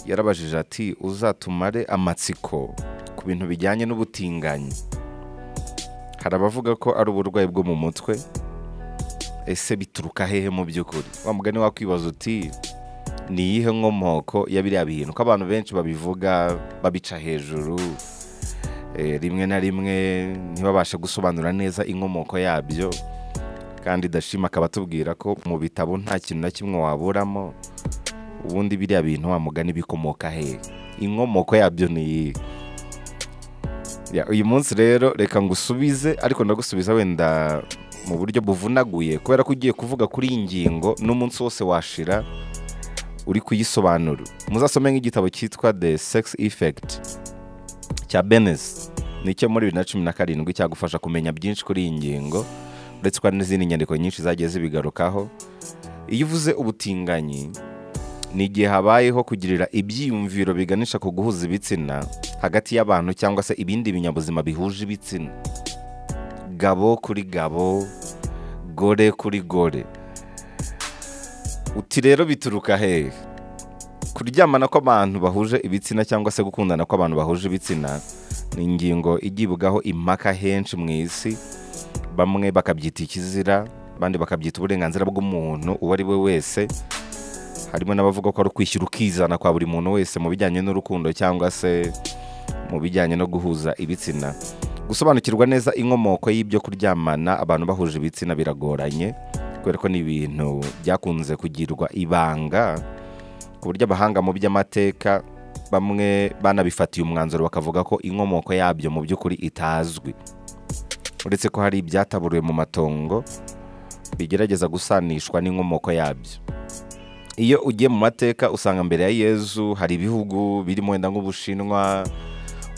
yarabajije ati uzatumare amatsiko ku bintu bijyanye n'ubutinganyi hari abavuga ko ari uburwayi bwo mu mutwe ese bituruka hehe mu by'ukuri wa mugani wakwibaza uti ni iyihe nkomoko ya biriya bintu ko abantu benshi babivuga babica hejuru eh, rimwe na rimwe ntibabashe gusobanura neza inkomoko yabyo kandi dashima akaba atubwira ko mu bitabo nta kintu na kimwe waburamo ubundi biriya bintu wa mugani bikomoka hehe inkomoko yabyo ni iyihe Ya, uyu munsi rero reka ngusubize ariko ndagusubiza wenda mu buryo buvunaguye kubera ko ugiye kuvuga kuri iyi ngingo n'umunsi wose washira uri kuyisobanura muzasome nk'igitabo cyitwa the sex effect cya benes ni icyo muri bibiri na cumi na karindwi cyagufasha kumenya byinshi kuri iyi ngingo uretse ko hari n'izindi nyandiko nyinshi zagiye zibigarukaho iyo uvuze ubutinganyi ni igihe habayeho kugirira ibyiyumviro biganisha ku guhuza ibitsina hagati y'abantu cyangwa se ibindi binyabuzima bihuje ibitsina gabo kuri gabo gore kuri gore uti rero bituruka hehe kuryamana kw'abantu bahuje ibitsina cyangwa se gukundana kw'abantu bahuje ibitsina ni ingingo igibwaho impaka henshi mu isi bamwe bakabyita ikizira abandi bakabyita uburenganzira bw'umuntu uwo ari we wese harimo n'abavuga ko ari ukwishyira ukizana kwa buri muntu wese mu bijyanye n'urukundo cyangwa se mu bijyanye no guhuza ibitsina gusobanukirwa neza inkomoko y'ibyo kuryamana abantu bahuje ibitsina biragoranye kubera ko ni ibintu byakunze kugirwa ibanga ku buryo abahanga mu by'amateka bamwe banabifatiye umwanzuro bakavuga ko inkomoko yabyo mu by'ukuri itazwi uretse ko hari ibyataburiwe mu matongo bigerageza gusanishwa n'inkomoko yabyo iyo ugiye mu mateka usanga mbere ya yezu hari ibihugu birimo wenda nk'ubushinwa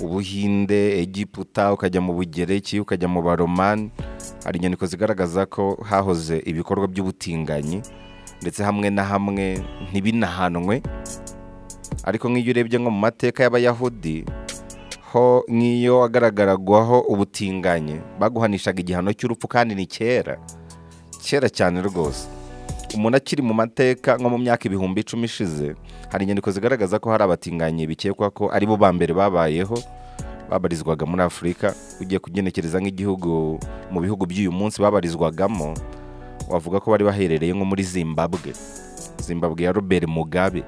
ubuhinde egiputa ukajya mu bugereki ukajya mu baromani hari inyandiko zigaragaza ko hahoze ibikorwa by'ubutinganyi ndetse hamwe na hamwe ntibinahanwe ariko nk'iyo urebye nko mu mateka y'abayahudi ho nk'iyo wagaragaragwaho ubutinganyi baguhanishaga igihano cy'urupfu kandi ni kera kera cyane rwose umuntu akiri mu mateka nko mu myaka ibihumbi icumi ishize hari inyandiko zigaragaza ko hari abatinganyi bikekwa ko ari bo ba mbere babayeho babarizwaga muri afurika ugiye kugenekereza nk'igihugu mu bihugu by'uyu munsi babarizwagamo wavuga ko bari baherereye nko muri zimbabwe zimbabwe ya robert mugabe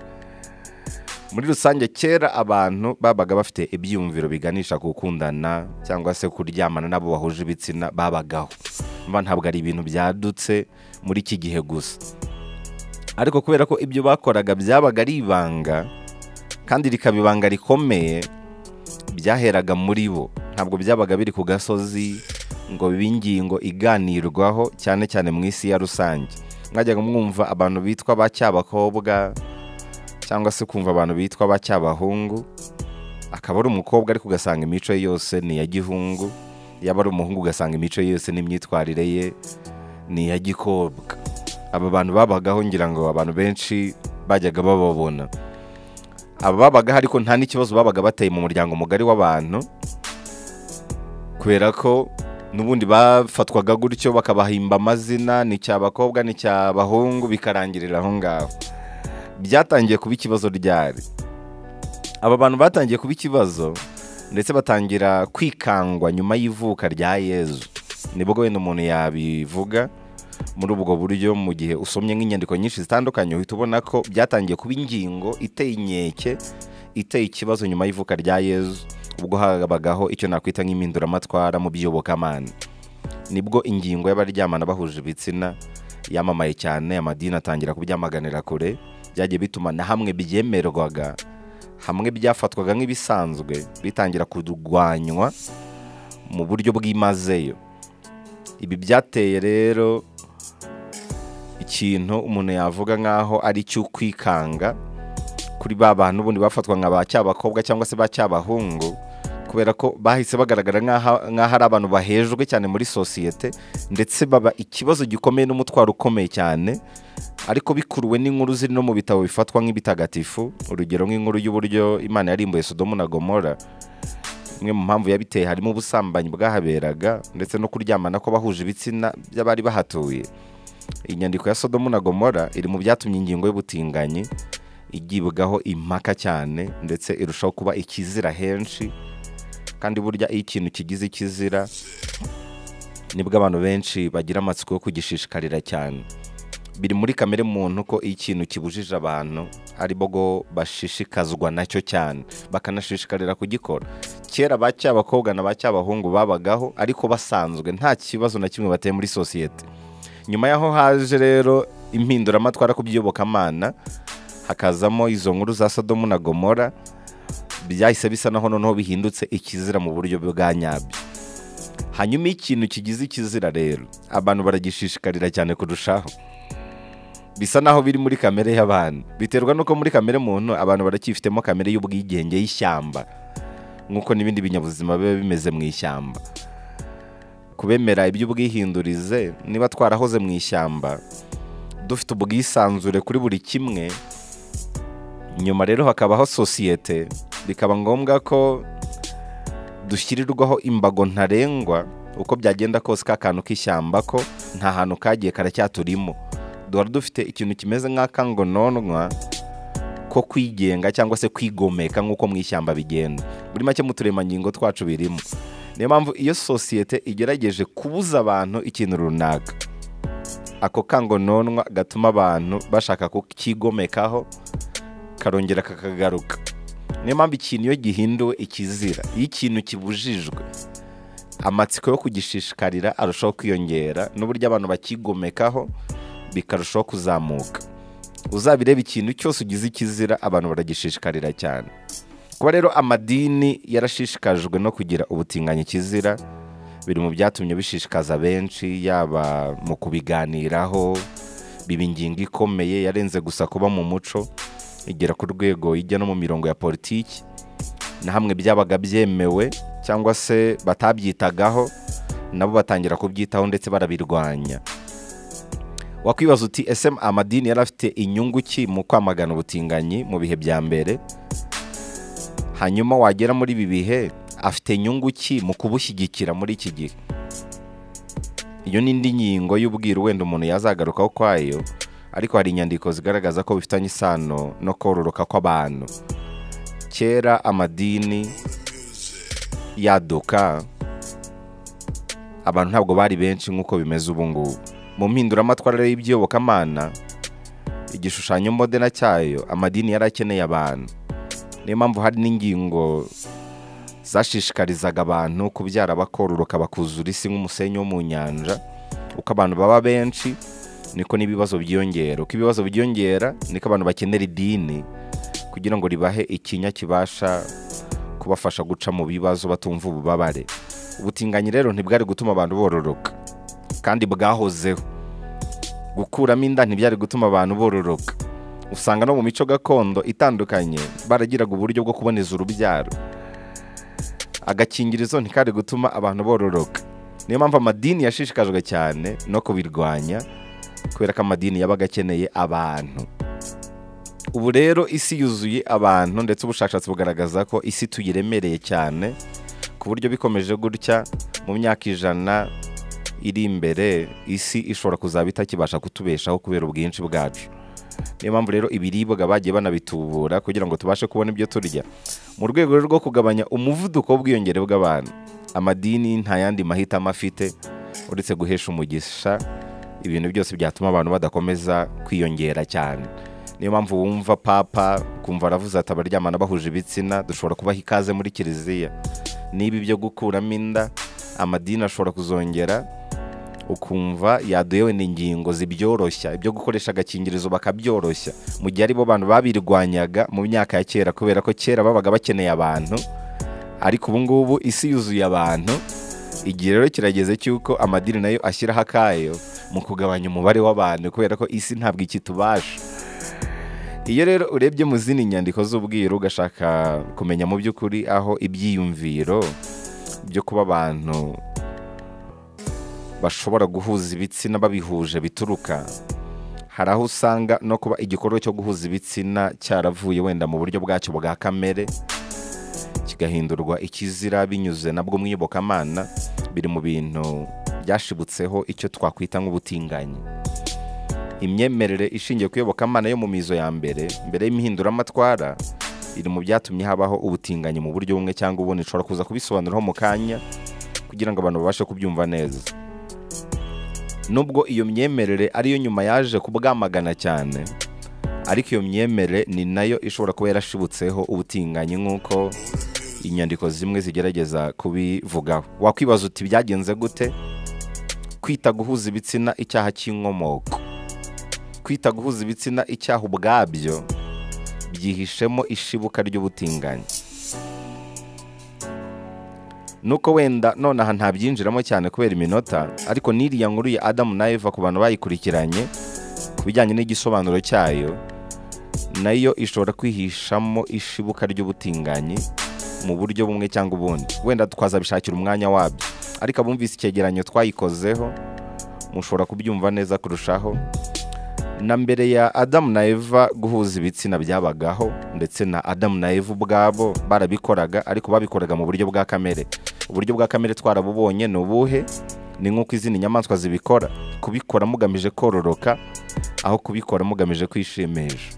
muri rusange kera abantu babaga bafite ibyiyumviro biganisha ku gukundana cyangwa se kuryamana n'abo bahuje ibitsina babagaho mba ntabwo ari ibintu byadutse muri iki gihe gusa ariko kubera ko ibyo bakoraga byabaga ari ibanga kandi rikaba ibanga rikomeye byaheraga muri bo ntabwo byabaga biri ku gasozi ngo bibe ingingo iganirwaho cyane cyane mu isi ya rusange mwajyaga mwumva abantu bitwa ba cyabakobwa cyangwa se kumva abantu bitwa ba cyabahungu akaba ari umukobwa ariko ugasanga imico ye yose ni iya gihungu yaba ari umuhungu ugasanga imico ye yose n'imyitwarire ye ni iya gikobwa aba bantu babagaho ngira ngo abantu benshi bajyaga bababona aba babagaho ariko nta n'ikibazo babaga bateye mu muryango mugari w'abantu kubera ko n'ubundi bafatwaga gutyo bakabahimba amazina ni cyabakobwa ni cyabahungu bikarangirira aho ngaho byatangiye kuba ikibazo ryari aba bantu batangiye kuba ikibazo ndetse batangira kwikangwa nyuma y'ivuka rya yezu nibwo wenda umuntu yabivuga muri ubwo buryo mu gihe usomye nk'inyandiko nyinshi zitandukanye uhita ubona ko byatangiye kuba ingingo iteye inkeke iteye ikibazo nyuma y'ivuka rya yezu ubwo habagaho icyo nakwita nk'impinduramatwara mu by'iyobokamana nibwo ingingo y'abaryamana bahuje ibitsina yamamaye cyane amadini atangira kubyamaganira kure byagiye bituma na hamwe byemerwaga hamwe byafatwaga nk'ibisanzwe bitangira kurwanywa mu buryo bwimazeyo ibi byateye rero ikintu umuntu yavuga nk'aho ari icy'ukwikanga kuri ba bantu ubundi bafatwa nka ba cyabakobwa cyangwa se ba cyabahungu kubera ko bahise bagaragara nk'aho nk'aho ari abantu bahejwe cyane muri sosiyete ndetse baba ikibazo gikomeye n'umutwaro ukomeye cyane ariko bikuruwe n'inkuru ziri no mu bitabo bifatwa nk'ibitagatifu urugero nk'inkuru y'uburyo imana yarimbuye sodomu na gomora imwe mu mpamvu yabiteye harimo ubusambanyi bwahaberaga ndetse no kuryamana kw'abahuje ibitsina by'abari bahatuye inyandiko ya sodomu na gomora iri mu byatumye ingingo y'ubutinganyi igibwaho impaka cyane ndetse irushaho kuba ikizira henshi kandi burya iyo ikintu kigize ikizira nibwo abantu benshi bagira amatsiko yo kugishishikarira cyane biri muri kamere muntu ko iyo ikintu kibujije abantu ari bwo bashishikazwa nacyo cyane bakanashishikarira kugikora kera ba cy'abakobwa na ba cy'abahungu babagaho ariko basanzwe nta kibazo na kimwe bateye muri sosiyete nyuma y'aho haje rero impinduramatwara ku by'iyobokamana hakazamo izo nkuru za sodomu na gomora byahise bisa naho noneho bihindutse ikizira mu buryo bwa nyabyo hanyuma iyo ikintu kigize ikizira rero abantu baragishishikarira cyane kurushaho bisa naho biri muri kamere y'abantu biterwa n'uko muri kamere muntu abantu baracyifitemo kamere y'ubwigenge y'ishyamba nk'uko n'ibindi binyabuzima biba bimeze mu ishyamba kubemera iby'ubwihindurize niba twarahoze mu ishyamba dufite ubwisanzure kuri buri kimwe nyuma rero hakabaho sosiyete bikaba ngombwa ko dushyirirwaho imbago ntarengwa uko byagenda kose ka kantu k'ishyamba ko nta hantu kagiye karacyaturimo duhora dufite ikintu kimeze nk'akangononwa ko kwigenga cyangwa se kwigomeka nk'uko mu ishyamba bigenda buri make mu turemangingo twacu birimo niyo mpamvu iyo sosiyete igerageje kubuza abantu ikintu runaka ako kangononwa gatuma abantu bashaka kukigomekaho karongera kakagaruka niyo mpamvu ikintu iyo gihinduwe ikizira iyo ikintu kibujijwe amatsiko yo kugishishikarira arushaho kwiyongera n'uburyo abantu bakigomekaho bikarushaho kuzamuka uzabireba ikintu cyose ugize ikizira abantu baragishishikarira cyane kuba rero amadini yarashishikajwe no kugira ubutinganyi kizira biri mu byatumye bishishikaza benshi yaba mu kubiganiraho biba ingingo ikomeye yarenze gusa kuba mu muco igera ku rwego ijya no mu mirongo ya politiki na hamwe byabaga byemewe cyangwa se batabyitagaho nabo batangira kubyitaho ndetse barabirwanya wakwibaza uti ese amadini yari afite inyungu ki mu kwamagana ubutinganyi mu bihe bya mbere hanyuma wagera muri ibi bihe afite inyungu ki mu kubushyigikira muri iki gihe iyo ni indi nkingo y'ubwiru wenda umuntu yazagarukaho kwayo ariko hari inyandiko zigaragaza ko bifitanye isano no kororoka kw'abantu kera amadini yaduka abantu ntabwo bari benshi nk'uko bimeze ubu ngubu mu mpinduramatwara y'iby'iyobokamana igishushanyo mbonera cyayo amadini yari akeneye abantu niyo mpamvu hari n'ingingo zashishikarizaga abantu kubyara bakororoka bakuzura isi nk'umusenyi wo mu nyanja uko abantu baba benshi niko n'ibibazo byiyongera uko ibibazo byiyongera niko abantu bakenera idini kugira ngo ribahe ikinya kibasha kubafasha guca mu bibazo batumva ububabare ubutinganyi rero ntibwari gutuma abantu bororoka kandi bwahozeho gukuramo inda ntibyari gutuma abantu bororoka usanga no mu mico gakondo itandukanye baragiraga uburyo bwo kuboneza urubyaro agakingirizo ntikari gutuma abantu bororoka niyo mpamvu amadini yashishikajwe cyane no kubirwanya kubera ko amadini yabaga akeneye abantu ubu rero isi yuzuye abantu ndetse ubushakashatsi bugaragaza ko isi tuyiremereye cyane ku buryo bikomeje gutya mu myaka ijana iri imbere isi ishobora kuzaba itakibasha kutubeshaho kubera ubwinshi bwacu niyo mpamvu rero ibiribwa bagiye banabitubura kugira ngo tubashe kubona ibyo turya mu rwego rwo kugabanya umuvuduko w'ubwiyongere bw'abantu amadini nta yandi mahitamo afite uretse guhesha umugisha ibintu byose byatuma abantu badakomeza kwiyongera cyane niyo mpamvu wumva papa kumva aravuze ati abaryamana bahuje ibitsina dushobora kubaha ikaze muri kiliziya niba ibyo gukuramo inda amadini ashobora kuzongera ukumva yaduyewe n'ingingo zibyoroshya ibyo gukoresha agakingirizo bakabyoroshya mu gihe aribo bantu babirwanyaga mu myaka ya kera kubera ko kera babaga bakeneye abantu ariko ubu ngubu isi yuzuye abantu igihe rero kirageze cy'uko amadini nayo ashyiraho akayo mu kugabanya umubare w'abantu kubera ko isi ntabwo ikitubasha iyo rero urebye mu zindi nyandiko z'ubwiru ugashaka kumenya mu by'ukuri aho ibyiyumviro byo kuba abantu bashobora guhuza ibitsina babihuje bituruka hari aho usanga no kuba igikorwa cyo guhuza ibitsina cyaravuye wenda mu buryo bwacyo bwa kamere kigahindurwa ikizira binyuze nabwo mu iyobokamana biri mu bintu byashibutseho icyo twakwita nk'ubutinganyi imyemerere ishingiye ku iyobokamana yo mu mizo ya mbere mbere y'imihinduramatwara iri mu byatumye habaho ubutinganyi mu buryo bumwe cyangwa ubundi ushobora kuza kubisobanuraho mu kanya kugira ngo abantu babashe kubyumva neza nubwo iyo myemerere ariyo nyuma yaje kubwamagana cyane ariko iyo myemerere ni nayo ishobora kuba yarashibutseho ubutinganyi nk'uko inyandiko zimwe zigerageza kubivugaho wakwibaza uti byagenze gute kwita guhuza ibitsina icyaha cy'inkomoko kwita guhuza ibitsina icyaha ubwabyo byihishemo ishibuka ry'ubutinganyi nuko wenda nonaha ntabyinjiramo cyane kubera iminota ariko n'iriya nkuru ya adamu na eva ku bantu bayikurikiranye ku bijyanye n'igisobanuro cyayo nayo ishobora kwihishamo ishibuka ry'ubutinganyi mu buryo bumwe cyangwa ubundi wenda twazabishakira umwanya wabyo ariko abumvise icyegeranyo twayikozeho mushobora kubyumva neza kurushaho na mbere ya adamu na eva guhuza ibitsina byabagaho ndetse na adamu na eva ubwabo barabikoraga ariko babikoraga mu buryo bwa kamere uburyo bwa kamere twarabubonye ni ubuhe ni nk'uko izindi nyamaswa zibikora kubikora mugamije kororoka aho kubikora mugamije kwishimisha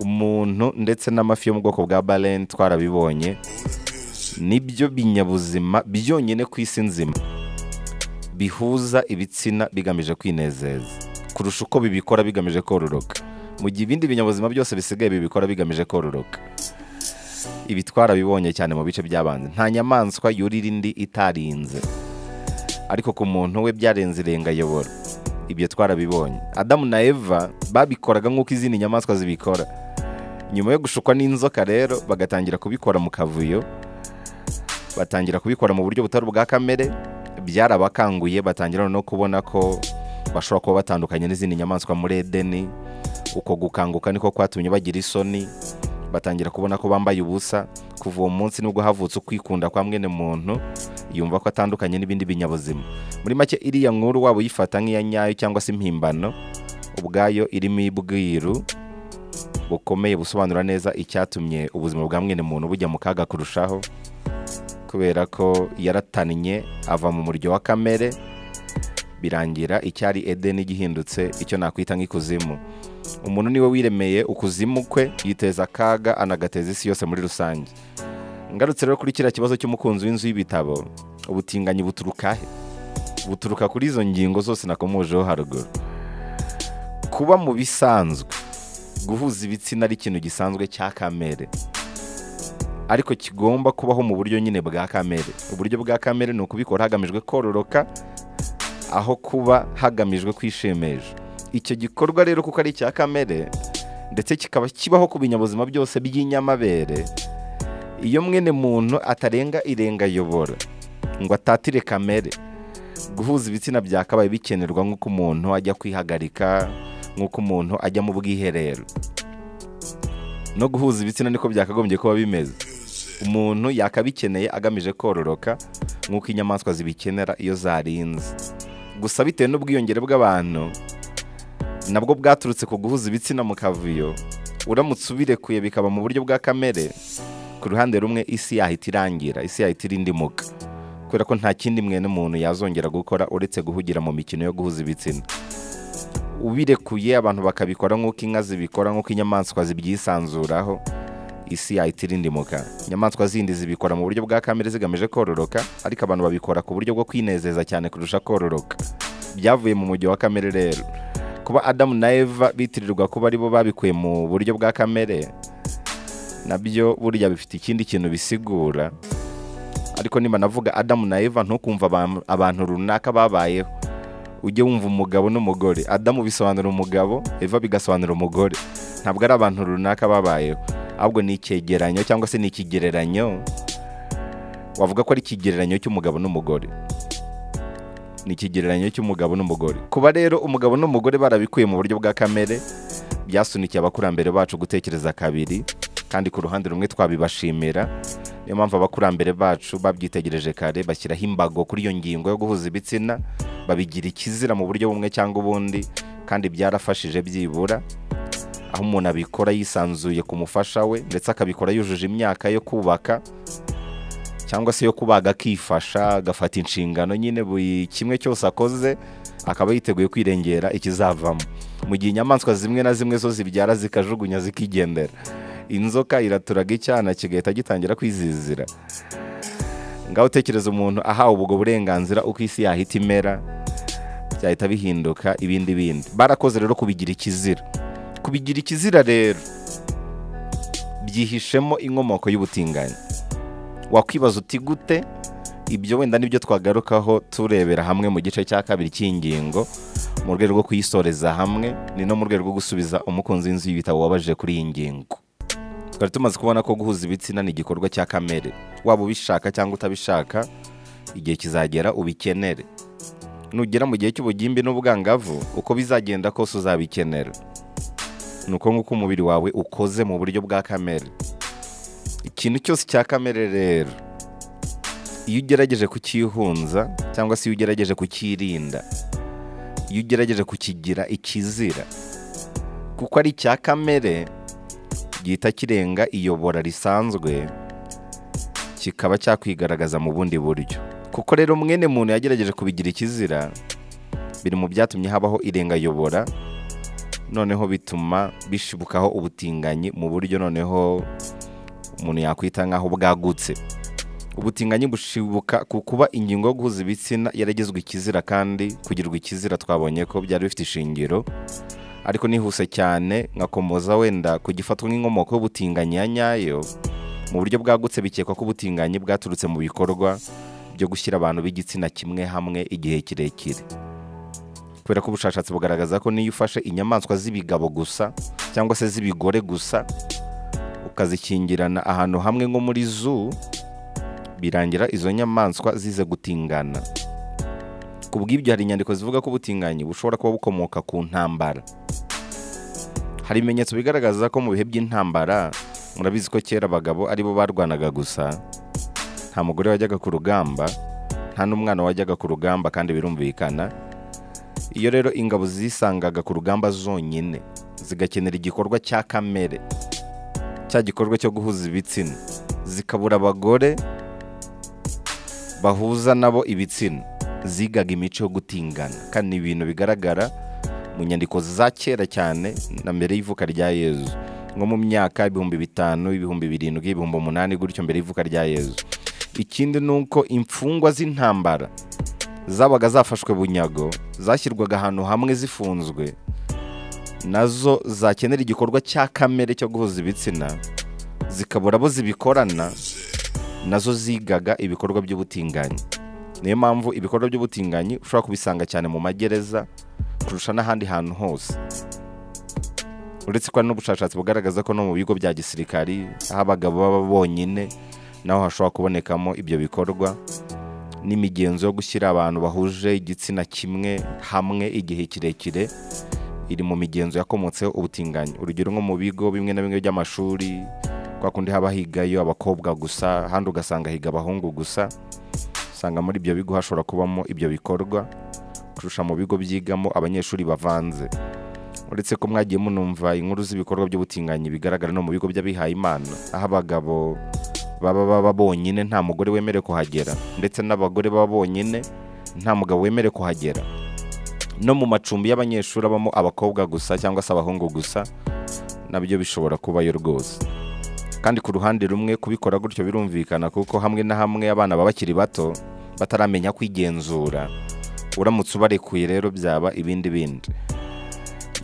umuntu ndetse n'amafi yo mu bwoko bwa bareni twarabibonye nibyo binyabuzima byonyine ku isi nzima bihuza ibitsina bigamije kwinezeza kurusha uko bibikora bigamije kororoka mu gihe ibindi binyabuzima byose bisigaye bibikora bigamije kororoka ibi twarabibonye cyane mu bice by'abanzi nta nyamaswa yurira indi itarinze ariko ku muntu we byarenze irengayobora ibyo twarabibonye adamu na eva babikoraga nk'uko izindi nyamaswa zibikora nyuma yo gushukwa n'inzoka rero bagatangira kubikora mu kavuyo batangira kubikora mu buryo butari ubwa kamere byarabakanguye batangira no kubona ko bashobora kuba batandukanye n'izindi nyamaswa muri edeni uko gukanguka niko kwatumye bagira isoni batangira kubona ko bambaye ubusa kuva uwo munsi nibwo havutse ukwikunda kwa mwene muntu yumva ko atandukanye n'ibindi binyabuzima muri make iriya nkuru waba uyifata nk'iya nyayo cyangwa se impimbano ubwayo irimo ibwiru bukomeye busobanura neza icyatumye ubuzima bwa mwene muntu bujya mu kaga kurushaho kubera ko yaratannye ava mu muryo wa kamere birangira icyari edeni gihindutse icyo nakwita nk'ikuzimu umuntu niwe wiremeye ukuzimu kwe yiteza akaga anagateza isi yose muri rusange ngarutse rero kuri kiriya kibazo cy'umukunzi w'inzu y'ibitabo ubutinganyi buturuka he buturuka kuri izo ngingo zose nakomojeho haruguru kuba mu bisanzwe guhuza ibitsina ari ikintu gisanzwe cya kamere ariko kigomba kubaho mu buryo nyine bwa kamere uburyo bwa kamere ni ukubikora hagamijwe kororoka aho kuba hagamijwe kwishimisha icyo gikorwa rero kuko ari icya kamere ndetse kikaba kibaho ku binyabuzima byose by'inyamabere iyo mwene muntu atarenga irengayobora ngo atatire kamere guhuza ibitsina byakabaye bikenerwa nk'uko umuntu ajya kwihagarika nk'uko umuntu ajya mu bwiherero no guhuza ibitsina niko byakagombye kuba bimeze umuntu yakabikeneye agamije kororoka nk'uko inyamaswa zibikenera iyo zarinze gusa bitewe n'ubwiyongere bw'abantu nabwo bwaturutse ku guhuza ibitsina mu kavuyo uramutse ubirekuye bikaba mu buryo bwa kamere ku ruhande rumwe isi yahita irangira isi yahita irindimuka kubera ko nta kindi mwene muntu yazongera gukora uretse guhugira mu mikino yo guhuza ibitsina ubirekuye abantu bakabikora nk'uko inka zibikora nk'uko inyamaswa zibyisanzuraraho isi yahita irindimuka inyamaswa zindi zibikora mu buryo bwa kamere zigamije kororoka ariko abantu babikora ku buryo bwo kwinezeza cyane kurusha kororoka byavuye mu mujyi wa kamere rero kuba adamu na eva bitirirwa kuba aribo babikuye mu buryo bwa kamere nabyo burya bifite ikindi kintu bisigura ariko niba navuga adamu na eva ntukumva abantu runaka babayeho ujye wumva umugabo n'umugore adamu bisobanura umugabo eva bigasobanura umugore ntabwo ari abantu runaka babayeho ahubwo ni icyegeranyo cyangwa se ni ikigereranyo wavuga ko ari ikigereranyo cy'umugabo n'umugore ni ikigereranyo cy'umugabo n'umugore kuba rero umugabo n'umugore barabikuye mu buryo bwa kamere byasunikiye abakurambere bacu gutekereza kabiri kandi ku ruhande rumwe twabibashimira niyo mpamvu abakurambere bacu babyitegereje kare bashyiraho imbago kuri iyo ngingo yo guhuza ibitsina babigira ikizira mu buryo bumwe cyangwa ubundi kandi byarafashije byibura aho umuntu abikora yisanzuye ku mufasha we ndetse akabikora yujuje imyaka yo kubaka cyangwa se yo kubaga akifasha agafata inshingano nyine buri kimwe cyose akoze akaba yiteguye kwirengera ikizavamo mu gihe inyamaswa zimwe na zimwe zo zibyara zikajugunya zikigendera inzoka iraturaga icyana kigahita gitangira kwizizira ngaho utekereza umuntu ahawe ubwo burenganzira uko isi yahita imera byahita bihinduka ibindi bindi barakoze rero kubigira ikizira kubigira ikizira rero byihishemo inkomoko y'ubutinganyi wakwibaza uti gute ibyo wenda nibyo twagarukaho turebera hamwe mu gice cya kabiri cy'ingingo mu rwego rwo kuyisoreza hamwe ni no mu rwego rwo gusubiza umukunzi w'inzu y'ibitabo wabaje kuri iyi ngingo twari tumaze kubona ko guhuza ibitsina ni igikorwa cya kamere waba ubishaka cyangwa utabishaka igihe kizagera ubikenere nugera mu gihe cy'ubugimbi n'ubwangavu uko bizagenda kose uzabikenera ni uko nguko umubiri wawe ukoze mu buryo bwa kamere ikintu cyose cya kamere rero iyo ugerageje kucyihunza cyangwa se iyo ugerageje kucyirinda iyo ugerageje kukigira ikizira kuko ari icya kamere gihita kirenga iyobora risanzwe kikaba cyakwigaragaza mu bundi buryo kuko rero mwene muntu yagerageje kubigira ikizira biri mu byatumye habaho irengayobora noneho bituma bishibukaho ubutinganyi mu buryo noneho umuntu yakwita nk'aho bwagutse ubutinganyi bushibuka ku kuba ingingo yo guhuza ibitsina yaragizwe ikizira kandi kugirwa ikizira twabonye ko byari bifite ishingiro ariko nihuse cyane nkakomoza wenda kugifatwa nk'inkomoko y'ubutinganyi ya nyayo mu buryo bwagutse bikekwa ko ubutinganyi bwaturutse mu bikorwa byo gushyira abantu b'igitsina kimwe hamwe igihe kirekire kubera ko ubushakashatsi bugaragaza ko niyo ufashe inyamaswa z'ibigabo gusa cyangwa se z'ibigore gusa ukazikingirana ahantu hamwe nko muri zoo birangira izo nyamaswa zize gutingana ku bw'ibyo hari inyandiko zivuga ko ubutinganyi bushobora kuba bukomoka ku ntambara hari ibimenyetso bigaragaza ko mu bihe by'intambara murabizi ko kera abagabo aribo barwanaga gusa nta mugore wajyaga ku rugamba nta n'umwana wajyaga ku rugamba kandi birumvikana iyo rero ingabo zisangaga ku rugamba zonyine zigakenera igikorwa cya kamere cya gikorwa cyo guhuza ibitsina zikabura abagore bahuza nabo ibitsina zigaga imico yo gutingana kandi ni ibintu bigaragara mu nyandiko za kera cyane na mbere y'ivuka rya yezu nko mu myaka ibihumbi bitanu ibihumbi birindwi ibihumbi umunani gutyo mbere y'ivuka rya yezu ikindi ni uko imfungwa z'intambara zabaga zafashwe bunyago zashyirwaga ahantu hamwe zifunzwe nazo zakenera igikorwa cya kamere cyo guhuza ibitsina zikabura abo zibikorana nazo zigaga ibikorwa by'ubutinganyi niyo mpamvu ibikorwa by'ubutinganyi ushobora kubisanga cyane mu magereza kurusha n'ahandi hantu hose uretse ko hari n'ubushakashatsi bugaragaza ko no mu bigo bya gisirikari aho abagabo baba bonyine naho hashobora kubonekamo ibyo bikorwa n'imigenzo yo gushyira abantu bahuje igitsina kimwe hamwe igihe kirekire iri mu migenzo yakomotseho ubutinganyi urugero nko mu bigo bimwe na bimwe by'amashuri kwa kundi haba higayo abakobwa gusa ahandi ugasanga higa abahungu gusa usanga muri ibyo bigo hashobora kubamo ibyo bikorwa kurusha mu bigo byigamo abanyeshuri bavanze uretse ko mwagiye munumva inkuru z'ibikorwa by'ubutinganyi bigaragara no mu bigo by'abihaye imana aho abagabo baba baba bonyine nta mugore wemerewe kuhagera ndetse n'abagore baba bonyine nta mugabo wemerewe kuhagera no mu macumbi y'abanyeshuri abamo abakobwa gusa cyangwa se abahungu gusa nabyo bishobora kubayo rwose kandi ku ruhande rumwe kubikora gutyo birumvikana kuko hamwe na hamwe abana baba bakiri bato bataramenya kwigenzura uramutse ubarekuye rero byaba ibindi bindi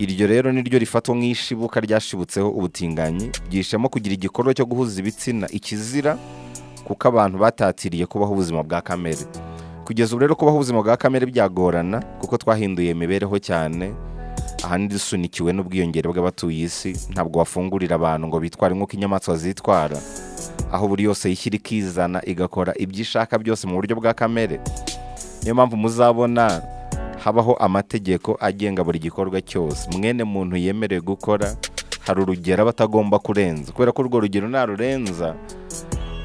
iryo rero niryo rifatwa nk'ishibuka ryashibutseho ubutinganyi byishemo kugira igikorwa cyo guhuza ibitsina ikizira kuko abantu batatiriye kubaho ubuzima bwa kamere kugeza ubu rero kubaho ubuzima bwa kamere byagorana kuko twahinduye imibereho cyane ahandi dusunikiwe n'ubwiyongere bw'abatuye isi ntabwo wafungurira abantu ngo bitware nk'uko inyamaswa zitwara aho buri yose yishyira ikizana igakora ibyo ishaka byose mu buryo bwa kamere niyo mpamvu muzabona habaho amategeko agenga buri gikorwa cyose mwene muntu yemerewe gukora hari urugero aba atagomba kurenza kubera ko urwo rugero narurenza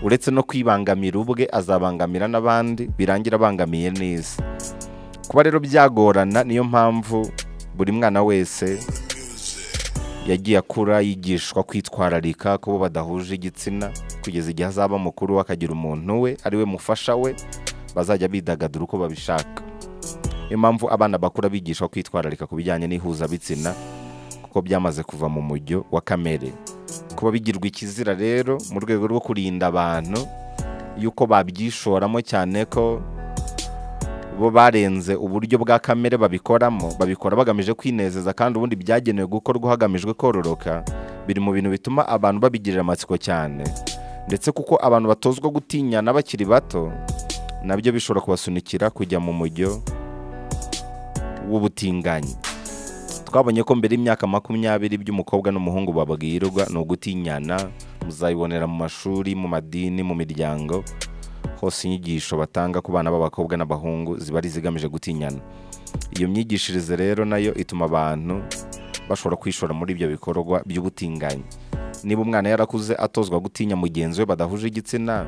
uretse no kwibangamira ubwe azabangamira n'abandi birangira abangamiye n'isi kuba rero byagorana niyo mpamvu buri mwana wese yagiye akura yigishwa kwitwararika kubo badahuje igitsina kugeza igihe azaba mukuru we akagira umuntu we ari we mufasha we bazajya bidagadura uko babishaka niyo mpamvu abana bakura bigishwa kwitwararika ku bijyanye n'ihuzabitsina kuko byamaze kuva mu mujyo wa kamere kuba bigirwa ikizira rero mu rwego rwo kurinda abantu yuko babyishoramo cyane ko bo barenze uburyo bwa kamere babikoramo babikora bagamije kwinezeza kandi ubundi byagenewe gukorwa hagamijwe kororoka biri mu bintu bituma abantu babigirira amatsiko cyane ndetse kuko abantu batozwa gutinyana bakiri bato nabyo bishobora kubasunikira kujya mu mujyo w'ubutinganyi twabonye ko mbere y'imyaka makumyabiri by'umukobwa n'umuhungu babwirwa ni ugutinyana muzayibonera mu mashuri mu madini mu miryango hose inyigisho batanga ku bana b'abakobwa n'abahungu ziba ari izigamije gutinyana iyo myigishirize rero nayo ituma abantu bashobora kwishora muri ibyo bikorwa by'ubutinganyi niba umwana yarakuze atozwa gutinya mugenzi we badahuje igitsina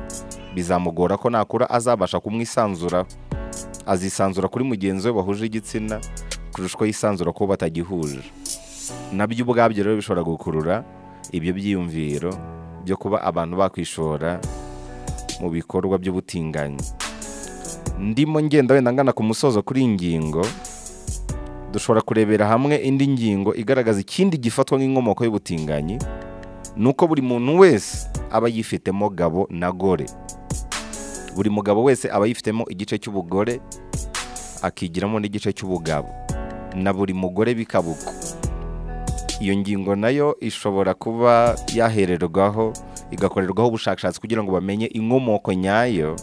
bizamugora ko nakura azabasha kumwisanzura azisanzura kuri mugenzi we bahuje igitsina kurusha uko yisanzura ko batagihuje nabyo ubwabyo rero bishobora gukurura ibyo byiyumviro byo kuba abantu bakwishora mu bikorwa by'ubutinganyi ndimo ngenda wenda ngana ku musozo kuri iyi ngingo dushobora kurebera hamwe indi ngingo igaragaza ikindi gifatwa nk'inkomoko y'ubutinganyi ni uko buri muntu wese aba yifitemo gabo na gore buri mugabo wese aba yifitemo igice cy'ubugore akigiramo n'igice cy'ubugabo na buri mugore bikaba uko iyo ngingo nayo ishobora kuba yahererwaho igakorerwaho ubushakashatsi kugira ngo bamenye inkomoko nyayo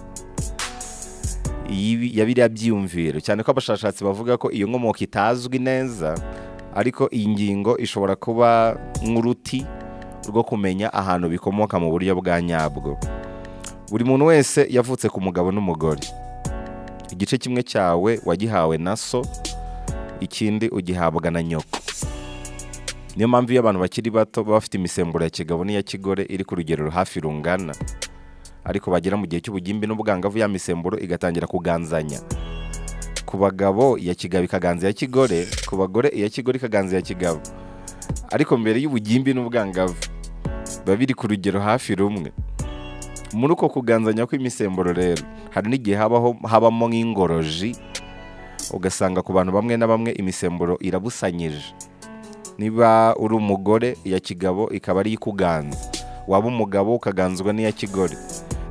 y'ibi- ya biriya byiyumviro cyane ko abashakashatsi bavuga ko iyo nkomoko itazwi neza ariko iyi ngingo ishobora kuba nk'uruti rwo kumenya ahantu bikomoka mu buryo bwa nyabwo buri muntu wese yavutse ku mugabo n'umugore igice kimwe cyawe wagihawe na so ikindi ugihabwa na nyoko niyo mpamvu iyo abantu bakiri bato baba bafite imisemburo ya kigabo n'iya kigore iri ku rugero hafi rungana ariko bagera mu gihe cy'ubugimbi n'ubwangavu ya misemburo igatangira kuganzanya ku bagabo iya kigabo ikaganza iya kigore ku bagore iya kigore ikaganza iya kigabo ariko mbere y'ubugimbi n'ubwangavu biba biri ku rugero hafi rumwe muri uko kuganzanya kw'imisemburo rero hari n'igihe habaho habamo nk'ingoroji ugasanga ku bantu bamwe na bamwe imisemburo irabusanyije niba uri umugore iya kigabo ikaba ari ikuganza waba umugabo ukaganzwa n'iya kigore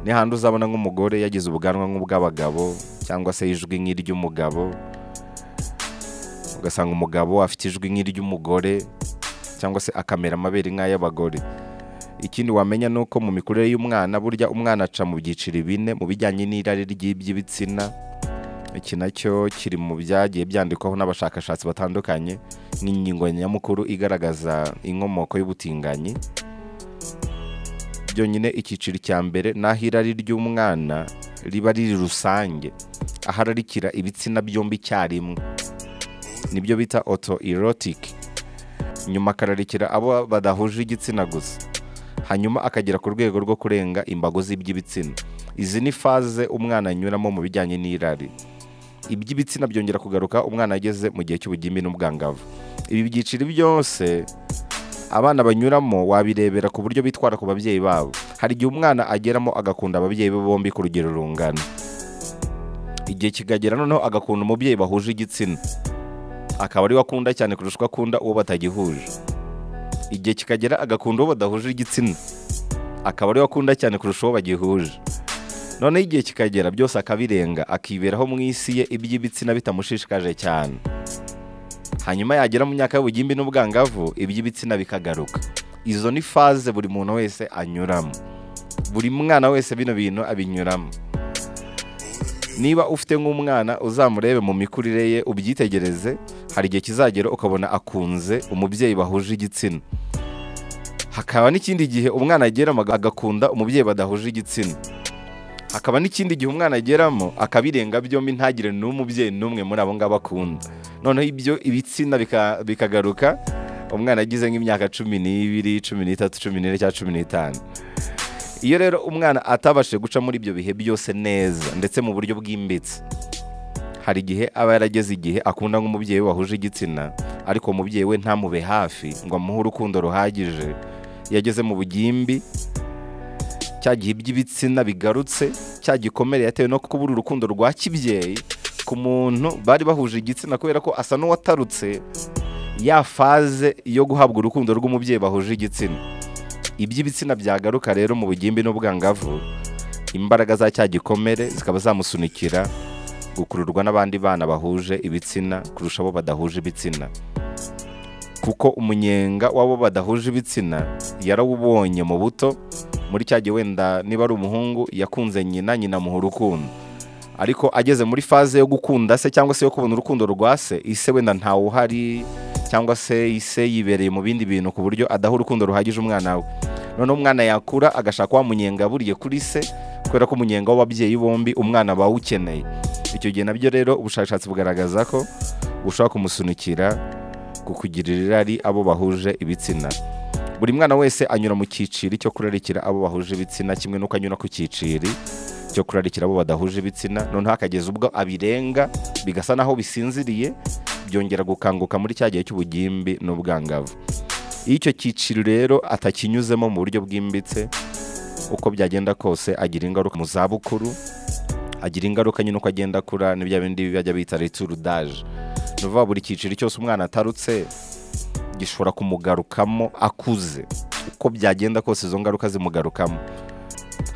ni handi uzabona nk'umugore yagize ubwanwa nk'ubw'abagabo cyangwa se ijwi nk'iry'umugabo ugasanga umugabo afite ijwi nk'iry'umugore cyangwa se akamera amabere nk'ay'abagore ikindi wamenya ni uko mu mikurire y'umwana burya umwana aca mu byiciro bine mu bijyanye n'irari ry'iby'ibitsina iki nacyo kiri mu byagiye byandikwaho n'abashakashatsi batandukanye nk'ingingo nyamukuru igaragaza inkomoko y'ubutinganyi byonyine icyiciro cya mbere n'aho irari ry'umwana riba riri rusange aho ararikira ibitsina byombi icyarimwe nibyo bita oto erotike nyuma akararikira abo badahuje igitsina gusa hanyuma akagera ku rwego rwo kurenga imbago z'iby'ibitsina izi ni faze umwana anyuramo mu bijyanye n'irari iby'ibitsina byongera kugaruka umwana ageze mu gihe cy'ubugimbi n'ubwangavu ibi byiciro byose abana banyuramo wabirebera ku buryo bitwara ku babyeyi babo hari igihe umwana ageramo agakunda ababyeyi be bombi ku rugero rungana igihe kikagera noneho agakunda umubyeyi bahuje igitsina akaba ari we akunda cyane kurusha uko akunda uwo batagihuje igihe kikagera agakunda uwo badahuje igitsina akaba ari we akunda cyane kurusha uwo bagihuje noneho igihe kikagera byose akabirenga akiberaho mu isi ye iby'ibitsina bitamushishikaje cyane hanyuma yagera mu myaka y'ubugimbi n'ubwangavu iby'ibitsina bikagaruka izo ni faze buri muntu wese anyuramo buri mwana wese bino bintu abinyuramo niba ufite nk'umwana uzamurebe mu mikurire ye ubyitegereze hari igihe kizagera ukabona akunze umubyeyi bahuje igitsina hakaba n'ikindi gihe umwana ageramo agakunda umubyeyi badahuje igitsina hakaba n'ikindi gihe umwana ageramo akabirenga byombi ntagire n'umubyeyi n'umwe muri abo ngabo akunda noneho ibyo ibitsina bika- bikagaruka umwana agize nk'imyaka cumi n'ibiri cumi n'itatu cumi n'ine cyangwa cumi n'itanu iyo rero umwana atabashije guca muri ibyo bihe byose neza ndetse mu buryo bwimbitse hari igihe aba yarageze igihe akunda nk'umubyeyi we wahuje igitsina ariko uwo mubyeyi we ntamube hafi ngo amuhe urukundo ruhagije iyo ageze mu bugimbi cya gihe iby'ibitsina bigarutse cya gikomere yatewe no kubura urukundo rwa kibyeyi ku muntu bari bahuje igitsina kubera ko asa n'uwatarutse ya faze yo guhabwa urukundo rw'umubyeyi bahuje igitsina iby'ibitsina byagaruka rero mu bugimbi n'ubwangavu imbaraga za cya gikomere zikaba zamusunikira gukururwa n'abandi bana bahuje ibitsina kurusha abo badahuje ibitsina kuko umunyenga w'abo badahuje ibitsina yarawubonye mu buto muri cya gihe wenda niba ari umuhungu yakunze nyina nyina amuha urukundo ariko ageze muri faze yo gukunda se cyangwa se yo kubona urukundo rwa se ise wenda ntawuhari cyangwa se ise yibereye mu bindi bintu ku buryo adaha urukundo ruhagije umwana we noneho umwana yakura agashaka wa munyenga buriye kuri se kubera ko umunyenga w'ababyeyi bombi umwana bawukeneye icyo gihe nabyo rero ubushakashatsi bugaragaza ko bushobora kumusunikira kukugirira irari abo bahuje ibitsina buri mwana wese anyura mu cyiciri cyo kurarikira abo bahuje ibitsina kimwe n'uko anyura ku cyiciri cyo kurarikira abo badahuje ibitsina noneho akageza ubwo abirenga bigasa naho bisinziriye byongera gukanguka muri cya gihe cy'ubugimbi n'ubwangavu iyo icyo cyiciro rero atakinyuzemo mu buryo bwimbitse uko byagenda kose agira ingaruka mu zabukuru agira ingaruka nyine uko agenda akura n'ibya bindi bajya bita riturudaje ni ukuvuga buri cyiciro cyose umwana atarutse gishobora kumugarukamo akuze uko byagenda kose izo ngaruka zimugarukamo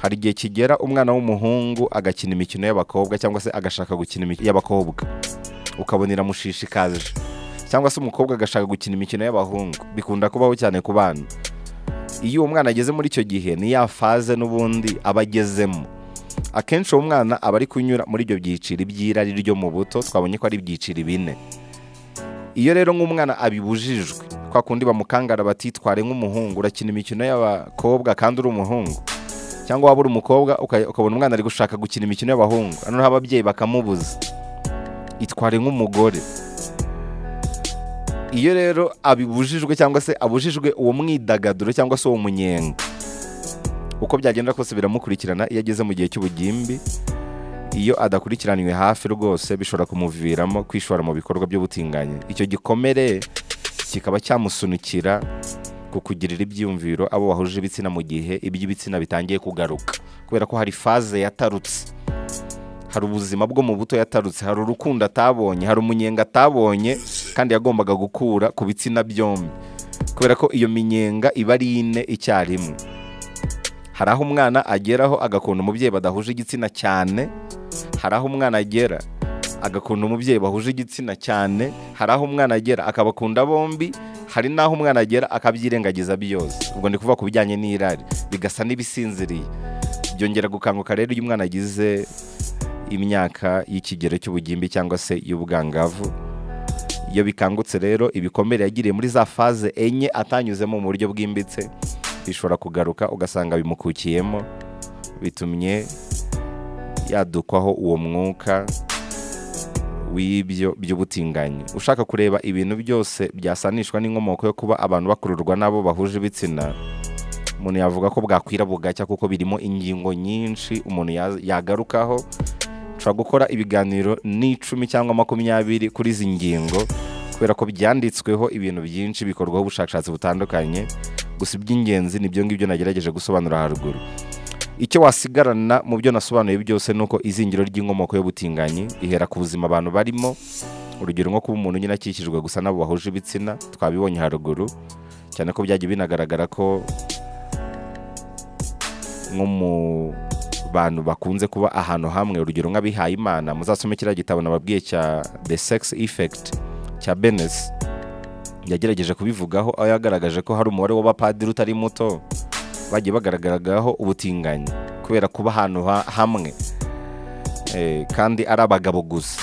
hari igihe kigera umwana w'umuhungu agakina imikino y'abakobwa cyangwa se agashaka gukina imikino y'abakobwa ukabona iramushishikaje cyangwa se umukobwa agashaka gukina imikino y'abahungu bikunda kubaho cyane ku bana iyo uwo mwana ageze muri icyo gihe ni ya faze n'ubundi aba agezemo akenshi uwo mwana aba ari kunyura muri ibyo byiciro by'irari ryo mu buto twabonye ko ari ibyiciro bine iyo rero nk'umwana abibujijwe kwa kundi bamukangara batitware nk'umuhungu urakina imikino y'abakobwa kandi uri umuhungu cyangwa waba uri umukobwa uka- ukabona umwana ari gushaka gukina imikino y'abahungu noneho ababyeyi bakamubuza itware nk'umugore iyo rero abibujijwe cyangwa se abujijwe uwo mwidagaduro cyangwa se uwo munyenga uko byagenda kose biramukurikirana iyo ageze mu gihe cy'ubugimbi iyo adakurikiraniwe hafi rwose bishobora kumuviramo kwishora mu bikorwa by'ubutinganyi icyo gikomere kikaba cyamusunikira ku kugirira ibyiyumviro abo bahuje ibitsina mu gihe iby'ibitsina bitangiye kugaruka kubera ko hari faze yatarutse hari ubuzima bwo mu buto yatarutse hari urukundo atabonye hari umunyenga atabonye kandi yagombaga gukura ku bitsina byombi kubera ko iyo minyenga iba ari ine icyarimwe hari aho umwana ageraho agakunda umubyeyi badahuje igitsina cyane hari aho umwana agera agakunda umubyeyi bahuje igitsina cyane hari aho umwana agera akabakunda bombi hari n'aho umwana agera akabyirengagiza byose ubwo ni kuvuga ku bijyanye n'irari bigasa n'ibisinziriye byongera gukanguka rero iyo umwana agize imyaka y'ikigero cy'ubugimbi cyangwa se y'ubwangavu iyo bikangutse rero ibikomere yagiriye muri za faze enye atanyuzemo mu buryo bwimbitse bishobora kugaruka ugasanga bimukukiyemo bitumye yadukwaho uwo mwuka w'ibyo by'ubutinganyi ushaka kureba ibintu byose byasanishwa n'inkomoko yo kuba abantu bakururwa n'abo bahuje ibitsina umuntu yavuga ko bwakwira bugacya kuko birimo ingingo nyinshi umuntu ya- yagarukaho nshobora gukora ibiganiro n'icumi cyangwa makumyabiri kuri izi ngingo kubera ko byanditsweho ibintu byinshi bikorwaho ubushakashatsi butandukanye gusa iby'ingenzi nibyo ngibyo nagerageje gusobanura haruguru icyo wasigarana mu byo nasobanuye byose ni uko izingiro ry'inkomoko y'ubutinganyi ihera ku buzima abantu barimo urugero nko kuba umuntu nyine akikijwe gusa n'abo bahuje ibitsina twabibonye haruguru cyane ko byagiye binagaragara ko nko mu bantu bakunze kuba ahantu hamwe urugero nk'abihaye imana muzasome kiriya gitabo nababwiye cya the sex effect cya benes yagerageje kubivugaho aho yagaragaje ko hari umubare w'abapadiri utari muto bagiye bagaragaragaho ubutinganyi kubera kuba ahantu ha- hamwe Eh, kandi ari abagabo gusa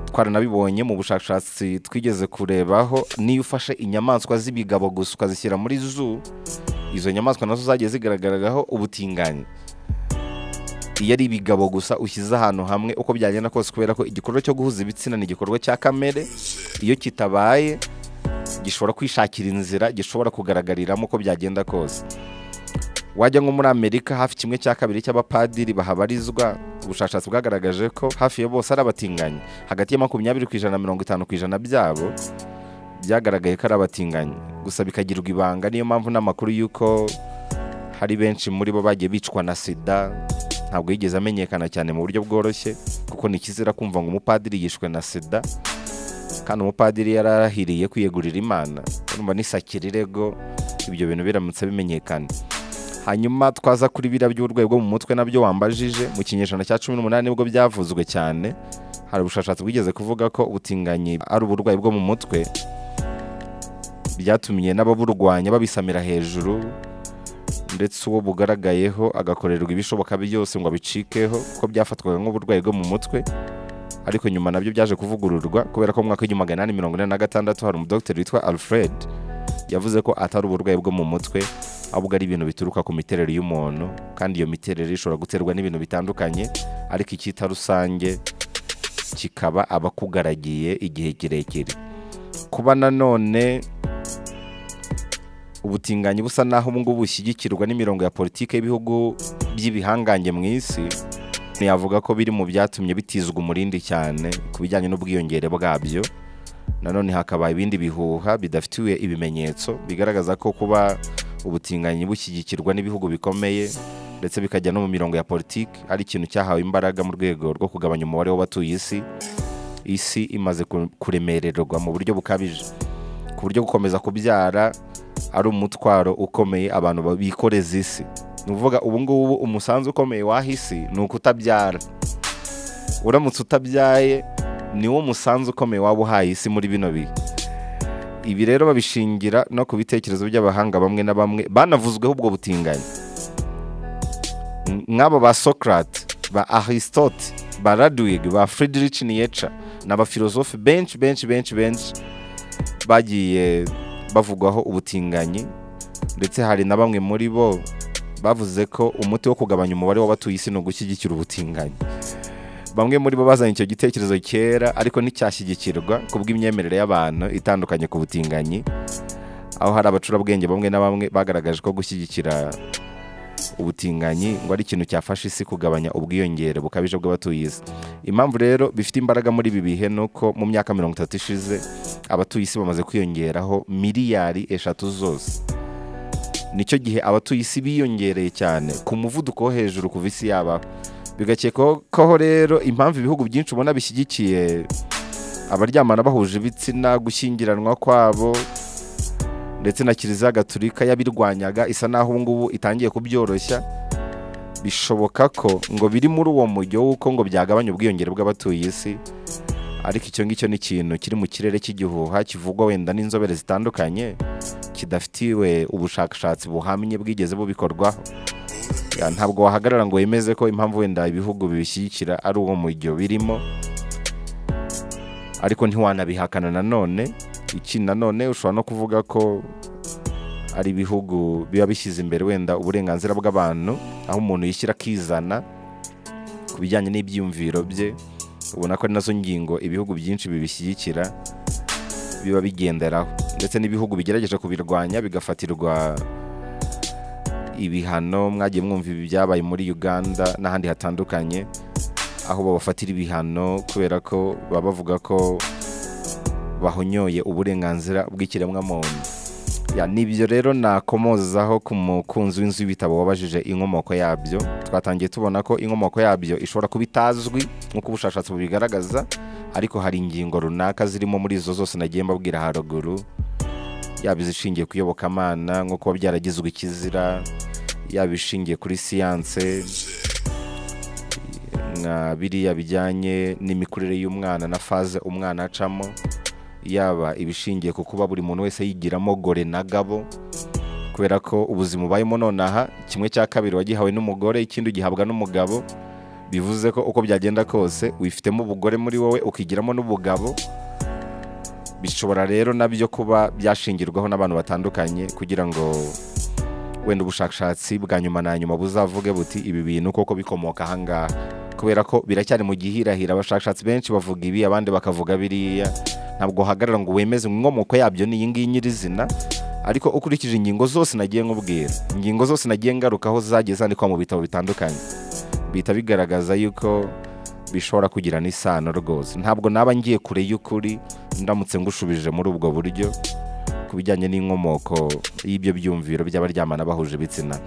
twaranabibonye mu bushakashatsi twigeze kurebaho niyo ufashe inyamaswa z'ibigabo gusa ukazishyira muri zoo izo nyamaswa nazo zagiye zigaragaraho ubutinganyi iyo ari ibigabo gusa ushyize ahantu hamwe uko byagenda kose kubera ko igikorwa cyo guhuza ibitsina ni igikorwa cya kamere iyo kitabaye gishobora kwishakira inzira gishobora kugaragariramo uko byagenda kose wajya nko muri amerika hafi kimwe cya kabiri cy'abapadiri bahabarizwa ubushakashatsi bwagaragaje ko hafi ya bose ari abatinganyi hagati ya makumyabiri ku ijana na mirongo itanu ku ijana byabo byagaragaye ko ari abatinganyi gusa bikagirwa ibanga niyo mpamvu n'amakuru y'uko hari benshi muri bo bagiye bicwa na sida ntabwo yigeze amenyekana cyane mu buryo bworoshye kuko ni ikizira kumva ngo umupadiri yishwe na sida kandi umupadiri yari arahiriye kwiyegurira imana urumva nisakira irego ibyo bintu biramutse bimenyekana hanyuma twaza kuri biriya by'uburwayi bwo mu mutwe nabyo wambajije mu kinyejana cya cumi n'umunani nibwo byavuzwe cyane hari ubushakashatsi bwigeze kuvuga ko ubutinganyi ari uburwayi bwo mu mutwe byatumye n'ababurwanya babisamira hejuru ndetse uwo bugaragayeho agakorerwa ibishoboka byose ngo abicikeho kuko byafatwaga nk'uburwayi bwo mu mutwe ariko nyuma nabyo byaje kuvugururwa kubera ko mu mwaka w'igihumbi magana inani mirongo ine na gatandatu hari umudogiteri witwa alfred yavuze ko atari uburwayi bwo mu mutwe ahubwo ari ibintu bituruka ku miterere y'umuntu kandi iyo miterere ishobora guterwa n'ibintu bitandukanye ariko icyita rusange kikaba abakugaragiye igihe kirekire kuba nanone ubutinganyi busa naho ubu ngubu bushyigikirwa n'imirongo ya politiki y'ibihugu by'ibihangange mu isi ntiyavuga ko biri mu byatumye bitizwa umurindi cyane ku bijyanye n'ubwiyongere bwabyo nanone hakaba ibindi bihuha bidafitiwe ibimenyetso bigaragaza ko kuba ubutinganyi bushyigikirwa n'ibihugu bikomeye ndetse bikajya no mu mirongo ya politiki ari ikintu cyahawe imbaraga mu rwego rwo kugabanya umubare w'abatuye isi isi imaze kuremererwa mu buryo bukabije ku buryo gukomeza kubyara ari umutwaro ukomeye abantu bikoreza isi ni ukuvuga ubu ngubu umusanzu ukomeye w'aho isi ni ukutabyara uramutse utabyaye ni wo musanzu ukomeye waba uhaye isi muri bino bihe ibi rero babishingira no ku bitekerezo by'abahanga bamwe na bamwe banavuzweho ubwo butinganyi nk'abo ba socrate ba aristote ba radwig ba friedrich nietzsche ni abafilozofi benshi benshi benshi benshi bagiye bavugwaho ubutinganyi ndetse hari na bamwe muri bo bavuze ko umuti wo kugabanya umubare w'abatuye isi ni ugushyigikira ubutinganyi bamwe muri bo bazanye icyo gitekerezo kera ariko nticyashyigikirwa kubw'imyemerere y'abantu itandukanye ku butinganyi aho hari abacurabwenge bamwe na bamwe bagaragaje ko gushyigikira ubutinganyi ngo ari ikintu cyafasha isi kugabanya ubwiyongere bukabije bw'abatuye isi impamvu rero bifite imbaraga muri ibi bihe ni uko mu myaka mirongo itatu ishize abatuye isi bamaze kwiyongeraho miliyari eshatu zose nicyo gihe abatuye isi biyongereye cyane ku muvuduko wo hejuru kuva isi yabaho bigakekwaho rero impamvu ibihugu byinshi ubona bishyigikiye abaryamana bahuje ibitsina gushyingiranwa kwabo ndetse na kiliziya gaturika yabirwanyaga isa naho ubungubu itangiye kubyoroshya bishoboka ko ngo biri muri uwo mujyo w'uko ngo byagabanya ubwiyongere bw'abatuye isi ariko icyo ngicyo ni ikintu kiri mu kirere cy'igihuha kivugwa wenda n'inzobere zitandukanye kidafitiwe ubushakashatsi buhamye bwigeze bubikorwaho Ya, ntabwo wahagarara ngo wemeze ko impamvu wenda ibihugu bibishyigikira ari uwo mujyo birimo ariko ntiwanabihakana nanone iki nanone ushobora no kuvuga ko ari ibihugu biba bishyize imbere wenda uburenganzira bw'abantu aho umuntu yishyira akizana ku bijyanye n'ibyiyumviro bye ubona ko ari nazo ngingo ibihugu byinshi bibishyigikira biba bigenderaho ndetse n'ibihugu bigerageje kubirwanya bigafatirwa ibihano mwagiye mwumva ibi byabaye muri uganda n'ahandi hatandukanye aho babafatira ibihano kubera ko baba bavuga ko bahonyoye uburenganzira bw'ikiremwamuntu n'ibyo rero nakomozaho ku mukunzi w'inzu y'ibitabo wabajije inkomoko yabyo twatangiye tubona ko inkomoko yabyo ishobora kuba itazwi nk'uko ubushakashatsi bubigaragaza ariko hari ingingo runaka zirimo muri izo zose nagiye mbabwira haruguru yaba izishingiye ku iyobokamana nko kuba byaragizwe ikizira yaba ishingiye kuri siyanse nka biriya bijyanye n'imikurire y'umwana na faze umwana acamo yaba ibishingiye ku kuba buri muntu wese yigiramo gore na gabo kubera ko ubuzima ubayemo nonaha kimwe cya kabiri wagihawe n'umugore ikindi ugihabwa n'umugabo bivuze ko uko byagenda kose wifitemo ubugore muri wowe ukigiramo n'ubugabo bishobora rero nabyo kuba byashingirwaho n'abantu batandukanye kugira ngo wenda ubushakashatsi bwa nyuma na nyuma buzavuge buti ibi bintu koko bikomoka ahangaha kubera ko biracyari mu gihirahira abashakashatsi benshi bavuga ibi abandi bakavuga biriya ntabwo hagarara ngo wemeze inkomoko yabyo ni iyi ngiyi nyirizina ariko ukurikije ingingo zose nagiye nkubwira ingingo zose nagiye ngarukaho zagiye zandikwa mu bitabo bitandukanye bihita bigaragaza yuko bishobora kugirana isano rwose ntabwo naba ngiye kure y'ukuri ndamutse ngushubije muri ubwo buryo ku bijyanye n'inkomoko y'ibyo byumviro by'abaryamana bahuje ibitsina